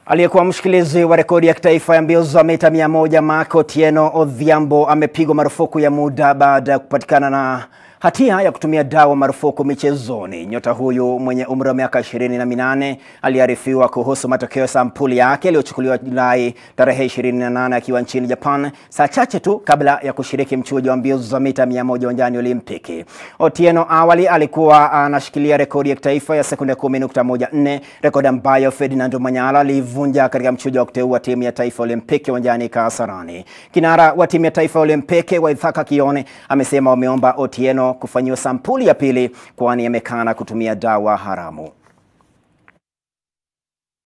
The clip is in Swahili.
Aliyekuwa mshikilizi wa rekodi ya kitaifa ya mbio za mita 100 Mark Otieno Odhiambo amepigwa marufuku ya muda baada ya kupatikana na hatia ya kutumia dawa marufuku michezoni. Nyota huyu mwenye umri wa miaka ishirini na minane aliarifiwa kuhusu matokeo ya sampuli yake yaliyochukuliwa Julai tarehe 28 akiwa nchini Japan, saa chache tu kabla ya kushiriki mchujo wa mbio za mita 100 uwanjani Olimpiki. Otieno awali alikuwa anashikilia rekodi ya kitaifa ya sekunde 10.14, rekodi ambayo Ferdinand Manyala alivunja katika mchujo wa kuteua timu ya taifa Olimpiki uwanjani Kasarani. Kinara wa timu ya taifa Olimpiki Waithaka Kione amesema wameomba Otieno kufanyiwa sampuli ya pili kwani amekana kutumia dawa haramu.